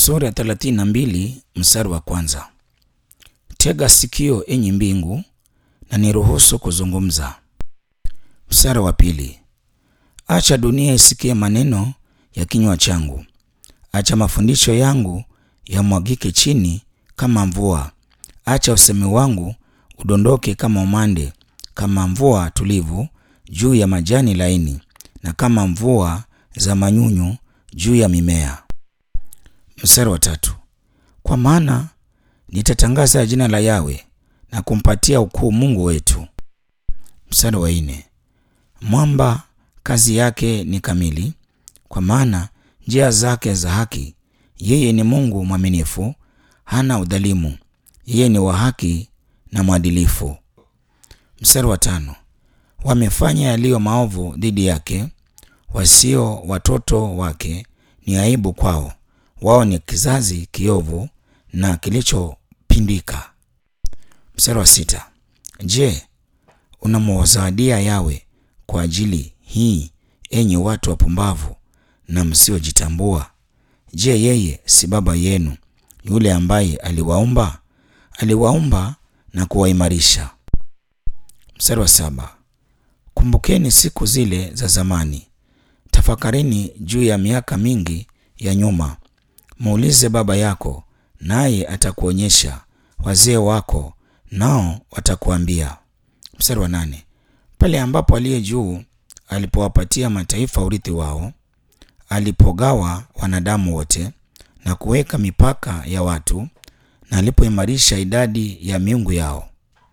Sura ya 32 mstari wa kwanza. Tega sikio enyi mbingu, na niruhusu kuzungumza. Mstari wa pili. Acha dunia isikie maneno ya kinywa changu, acha mafundisho yangu yamwagike chini kama mvua, acha usemi wangu udondoke kama umande, kama mvua tulivu juu ya majani laini, na kama mvua za manyunyu juu ya mimea. Mstari wa tatu. Kwa maana nitatangaza jina la Yawe na kumpatia ukuu Mungu wetu. Mstari wa nne. Mwamba kazi yake ni kamili, kwa maana njia zake za haki. Yeye ni Mungu mwaminifu, hana udhalimu. Yeye ni wa haki na mwadilifu. Mstari wa tano. Wamefanya yaliyo maovu dhidi yake, wasio watoto wake ni aibu kwao. Wao ni kizazi kiovu na kilichopindika. Mstari wa sita. Je, unamwazawadia Yawe kwa ajili hii, enyi watu wapumbavu na msiojitambua? Je, yeye si baba yenu, yule ambaye aliwaumba? Aliwaumba na kuwaimarisha. Mstari wa saba. Kumbukeni siku zile za zamani, tafakarini juu ya miaka mingi ya nyuma. Muulize baba yako, naye atakuonyesha, wazee wako nao watakuambia. Mstari wa nane. Pale ambapo aliye juu alipowapatia mataifa urithi wao, alipogawa wanadamu wote na kuweka mipaka ya watu, na alipoimarisha idadi ya miungu yao.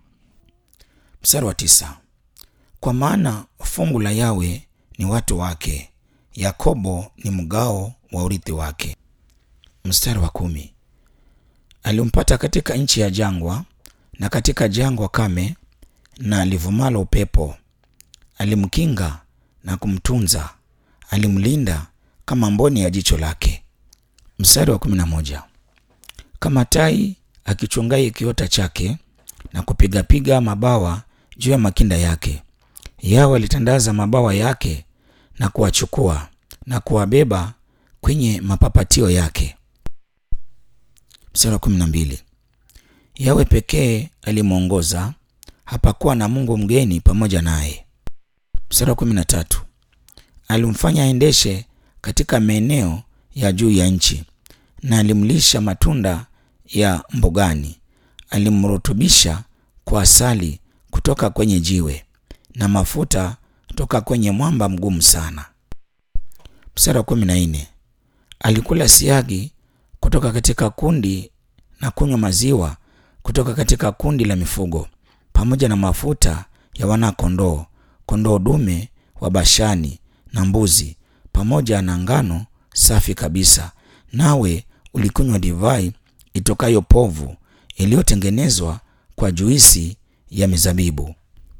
Mstari wa tisa. Kwa maana fungu la Yawe ni watu wake, Yakobo ni mgao wa urithi wake. Mstari wa kumi. Alimpata katika nchi ya jangwa na katika jangwa kame na livumalo upepo. Alimkinga na kumtunza, alimlinda kama mboni ya jicho lake. Mstari wa kumi na moja. Kama tai akichungai kiota chake na kupigapiga mabawa juu ya makinda yake, Yawe alitandaza mabawa yake na kuwachukua na kuwabeba kwenye mapapatio yake. Mstari wa kumi na mbili. Yawe pekee alimwongoza, hapakuwa na Mungu mgeni pamoja naye. Mstari wa kumi na tatu. Alimfanya aendeshe katika maeneo ya juu ya nchi, na alimlisha matunda ya mbugani. Alimrutubisha kwa asali kutoka kwenye jiwe na mafuta toka kwenye mwamba mgumu sana. Mstari wa kumi na nne. Alikula siagi kutoka katika kundi na kunywa maziwa kutoka katika kundi la mifugo, pamoja na mafuta ya wana-kondoo, kondoo dume wa Bashani na mbuzi, pamoja na ngano safi kabisa. Nawe ulikunywa divai itokayo povu iliyotengenezwa kwa juisi ya mizabibu.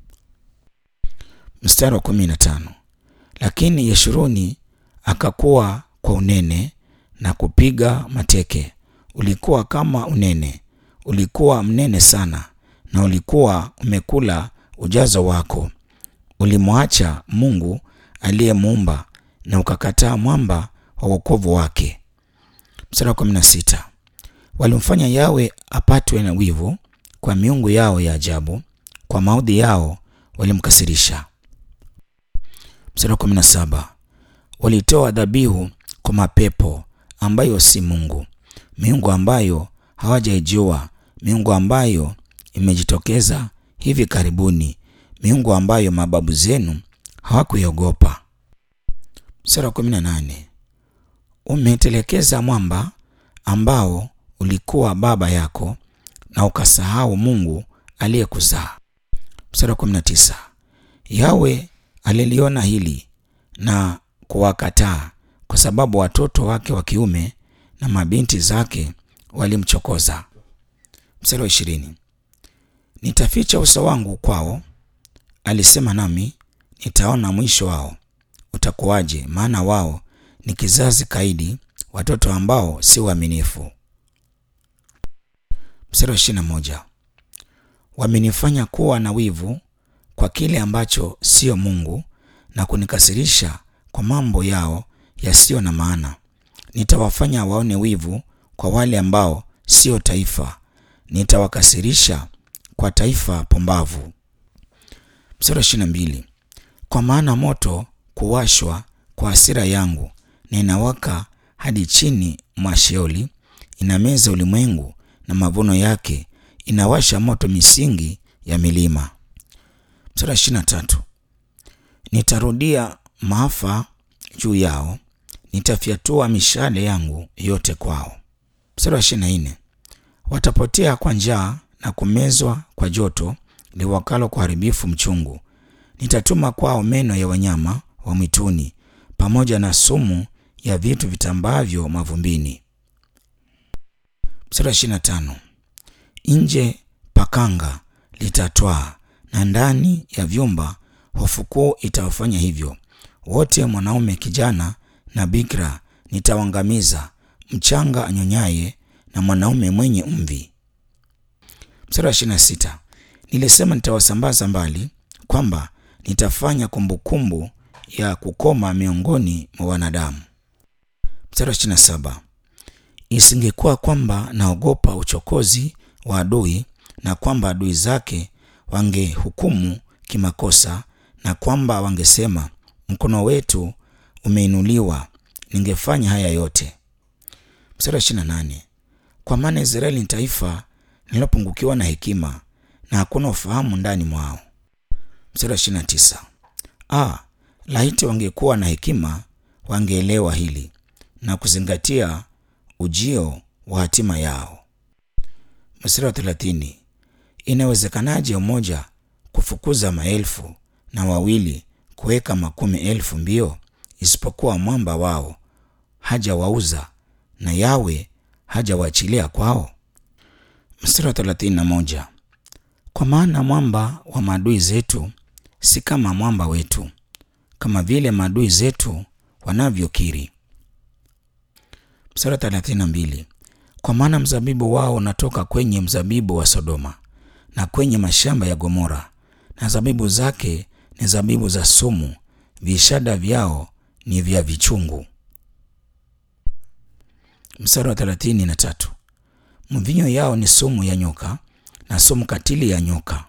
Mstari wa kumi na tano. Lakini Yeshuruni akakuwa kwa unene na kupiga mateke. Ulikuwa kama unene, ulikuwa mnene sana, na ulikuwa umekula ujazo wako. Ulimwacha Mungu aliyemuumba na ukakataa mwamba wa wokovu wake. Mstari wa kumi na sita. Walimfanya Yawe apatwe na wivu kwa miungu yao ya ajabu, kwa maudhi yao walimkasirisha. Mstari wa kumi na saba. Walitoa dhabihu kwa mapepo ambayo si Mungu, miungu ambayo hawajaijua, miungu ambayo imejitokeza hivi karibuni, miungu ambayo mababu zenu hawakuiogopa. Mstari wa kumi na nane. Umetelekeza mwamba ambao ulikuwa baba yako na ukasahau Mungu aliyekuzaa. Mstari wa kumi na tisa. Yawe aliliona hili na kuwakataa kwa sababu watoto wake wa kiume na mabinti zake walimchokoza. Mstari wa ishirini. Nitaficha uso wangu kwao, alisema, nami nitaona mwisho wao utakuwaje, maana wao ni kizazi kaidi, watoto ambao si waaminifu. Mstari wa ishirini na moja. Wamenifanya kuwa na wivu kwa kile ambacho siyo Mungu na kunikasirisha kwa mambo yao yasiyo na maana. Nitawafanya waone wivu kwa wale ambao sio taifa, nitawakasirisha kwa taifa pumbavu. Mstari wa ishirini na mbili kwa maana moto kuwashwa kwa hasira yangu na inawaka hadi chini mwa Sheoli, inameza ulimwengu na mavuno yake, inawasha moto misingi ya milima. Mstari wa ishirini na tatu nitarudia maafa juu yao, nitafyatua mishale yangu yote kwao. Mstari wa ishirini na nne watapotea kwa njaa na kumezwa kwa joto liwakalo kwa haribifu mchungu. Nitatuma kwao meno ya wanyama wa mwituni pamoja na sumu ya vitu vitambavyo mavumbini. Mstari wa ishirini na tano nje pakanga litatwaa na ndani ya vyumba hofu kuu itawafanya hivyo. Wote mwanaume kijana na bikira nitawangamiza, mchanga anyonyaye na mwanaume mwenye mvi. Mstari wa ishirini na sita nilisema nitawasambaza mbali, kwamba nitafanya kumbukumbu ya kukoma miongoni mwa wanadamu. Mstari wa ishirini na saba isingekuwa kwamba naogopa uchokozi wa adui na kwamba adui zake wangehukumu kimakosa na kwamba wangesema mkono wetu umeinuliwa, ningefanya haya yote. Mstari wa ishirini na nane kwa maana Israeli ni taifa lililopungukiwa na hekima na hakuna ufahamu ndani mwao. Mstari wa ishirini na tisa ah, laiti wangekuwa na hekima, wangeelewa hili na kuzingatia ujio wa hatima yao. Mstari wa thelathini inawezekanaje mmoja kufukuza maelfu na wawili kuweka makumi elfu mbio, isipokuwa mwamba wao hajawauza na Yawe hajawaachilia kwao? Mstari wa thelathini na moja kwa maana mwamba wa maadui zetu si kama mwamba wetu, kama vile maadui zetu wanavyokiri. Mstari wa thelathini na mbili kwa maana mzabibu wao unatoka kwenye mzabibu wa Sodoma na kwenye mashamba ya Gomora, na zabibu zake ni zabibu za sumu, vishada vyao ni vya vichungu. Mstari wa thelathini na tatu mvinyo yao ni sumu ya nyoka na sumu katili ya nyoka.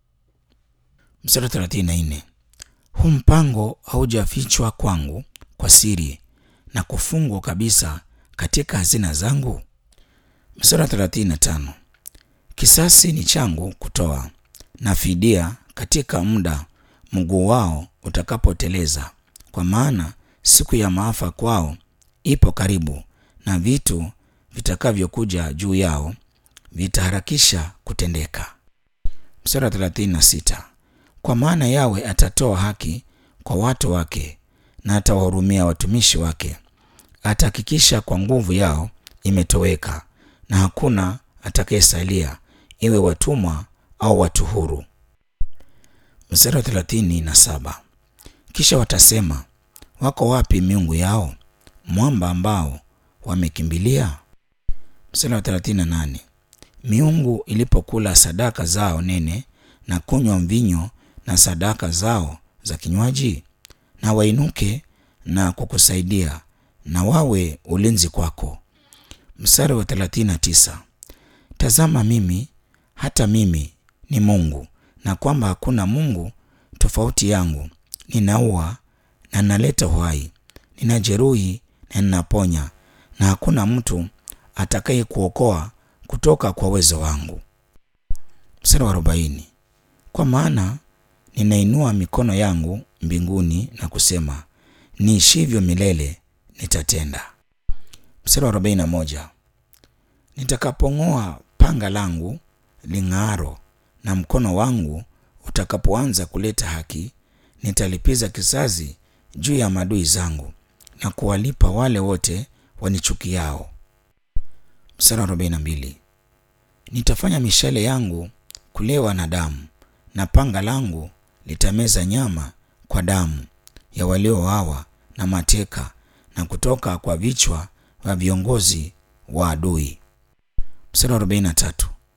Mstari wa thelathini na nne huu mpango haujafichwa kwangu kwa siri na kufungwa kabisa katika hazina zangu. Mstari wa thelathini na tano kisasi ni changu kutoa na fidia katika muda mguu wao utakapoteleza, kwa maana siku ya maafa kwao ipo karibu, na vitu vitakavyokuja juu yao vitaharakisha kutendeka. Mstari wa thelathini na sita kwa maana Yawe atatoa haki kwa watu wake na atawahurumia watumishi wake, atahakikisha kwa nguvu yao imetoweka, na hakuna atakayesalia, iwe watumwa au watu huru. Mstari wa thelathini na saba kisha watasema, wako wapi miungu yao, mwamba ambao wamekimbilia? Mstari wa thelathini na nane miungu ilipokula sadaka zao nene na kunywa mvinyo na sadaka zao za kinywaji, na wainuke na kukusaidia na wawe ulinzi kwako. Mstari wa 39 tazama, mimi hata mimi ni Mungu, na kwamba hakuna Mungu tofauti yangu. Ninaua na ninaleta uhai, ninajeruhi na ninaponya, na hakuna mtu atakaye kuokoa kutoka kwa uwezo wangu. Mstari wa arobaini kwa maana ninainua mikono yangu mbinguni na kusema, niishivyo milele nitatenda. Mstari wa arobaini na moja nitakapong'oa panga langu ling'aro na mkono wangu utakapoanza kuleta haki, nitalipiza kisasi juu ya maadui zangu na kuwalipa wale wote wanichukiao. Mstari wa arobaini na mbili nitafanya mishale yangu kulewa na damu na panga langu litameza nyama kwa damu ya waliouawa na mateka na kutoka kwa vichwa vya viongozi wa adui. Mstari wa 43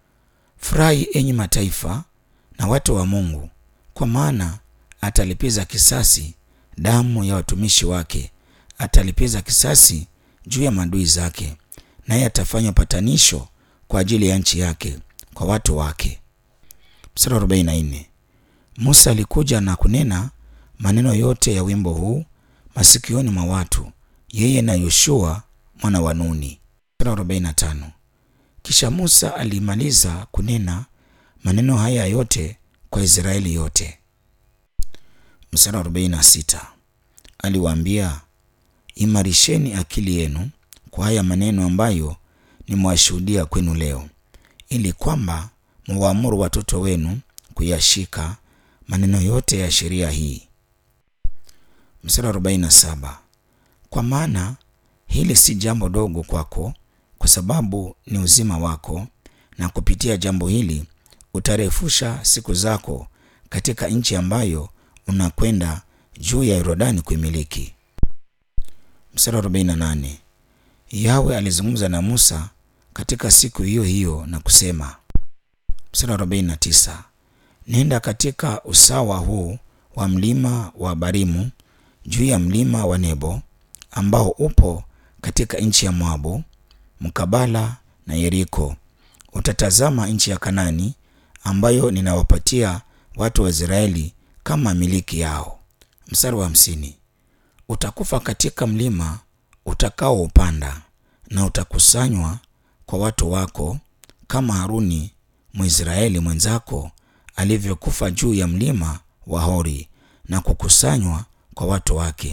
furahi enyi mataifa na watu wa Mungu, kwa maana atalipiza kisasi damu ya watumishi wake, atalipiza kisasi juu ya maadui zake, naye atafanya patanisho kwa ajili ya nchi yake kwa watu wake. Mstari wa 44. Musa alikuja na kunena maneno yote ya wimbo huu masikioni mwa watu, yeye na Yoshua mwana wa Nuni. Mstari wa 45. Kisha Musa alimaliza kunena maneno haya yote kwa Israeli yote. Mstari wa 46. Aliwaambia, imarisheni akili yenu kwa haya maneno ambayo nimewashuhudia kwenu leo, ili kwamba muwaamuru watoto wenu kuyashika maneno yote ya sheria hii. Mstari wa 47. Kwa maana hili si jambo dogo kwako, kwa sababu ni uzima wako, na kupitia jambo hili utarefusha siku zako katika nchi ambayo unakwenda juu ya Yordani kuimiliki. Mstari wa 48. Yawe alizungumza na Musa katika siku hiyo hiyo na kusema. Mstari wa 49. Nenda katika usawa huu wa mlima wa Barimu juu ya mlima wa Nebo ambao upo katika nchi ya Moabu mkabala na Yeriko. Utatazama nchi ya Kanani ambayo ninawapatia watu wa Israeli kama miliki yao. Mstari wa hamsini. Utakufa katika mlima utakaoupanda na utakusanywa kwa watu wako kama Haruni Mwisraeli mwenzako alivyokufa juu ya mlima wa Hori na kukusanywa kwa watu wake.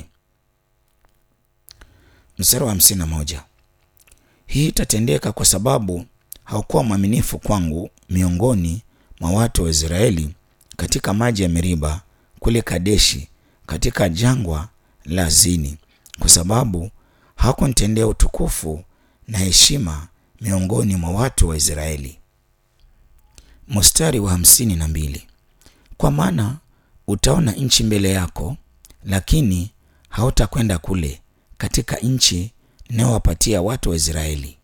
Mstari wa hamsini na moja. Hii itatendeka kwa sababu haukuwa mwaminifu kwangu miongoni mwa watu wa Israeli katika maji ya Meriba kule Kadeshi katika jangwa la Zini, kwa sababu hakunitendea utukufu na heshima miongoni mwa watu wa Israeli. Mstari wa hamsini na mbili. Kwa maana utaona nchi mbele yako, lakini hautakwenda kule katika nchi ninayowapatia watu wa Israeli.